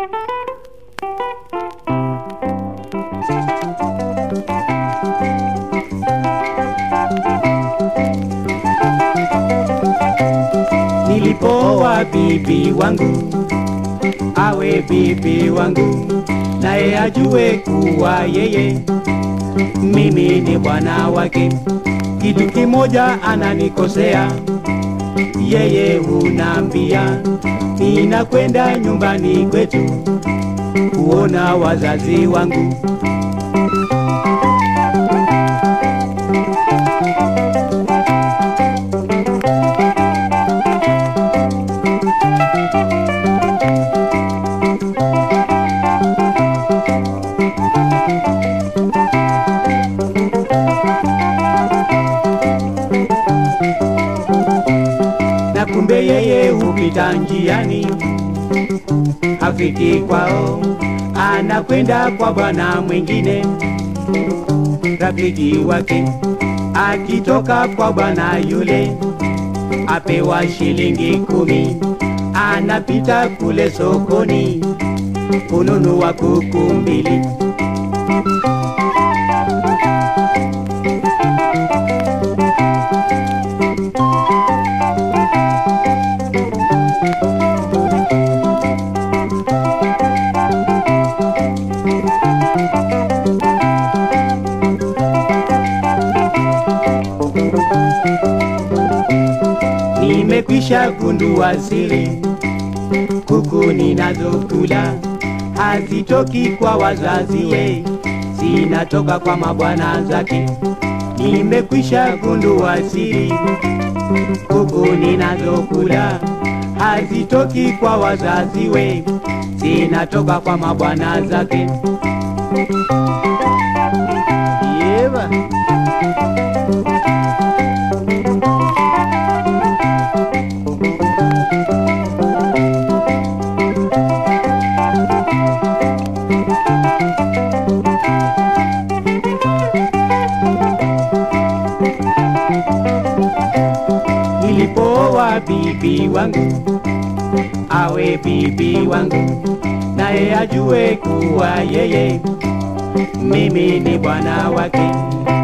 Nilipooa bibi wangu awe bibi wangu, naye ajue kuwa yeye mimi ni bwana wake. Kitu kimoja ananikosea yeye, hunambia ninakwenda nyumbani kwetu kuona wazazi wangu. na kumbe yeye hupita njiani, hafiki kwao, anakwenda kwa bwana mwingine, rafiki wake akitoka kwa bwana yule, apewa shilingi kumi, anapita kule sokoni kununua kuku mbili. Nimekwisha gundua siri, kuku ninazokula hazitoki kwa wazazi we, zinatoka kwa mabwana zake. Nimekwisha gundua siri, kuku ninazokula hazitoki kwa wazazi we, zinatoka kwa mabwana zake. Yeba. Nilipooa bibi wangu awe bibi wangu, naye ajue kuwa yeye mimi ni bwana wake.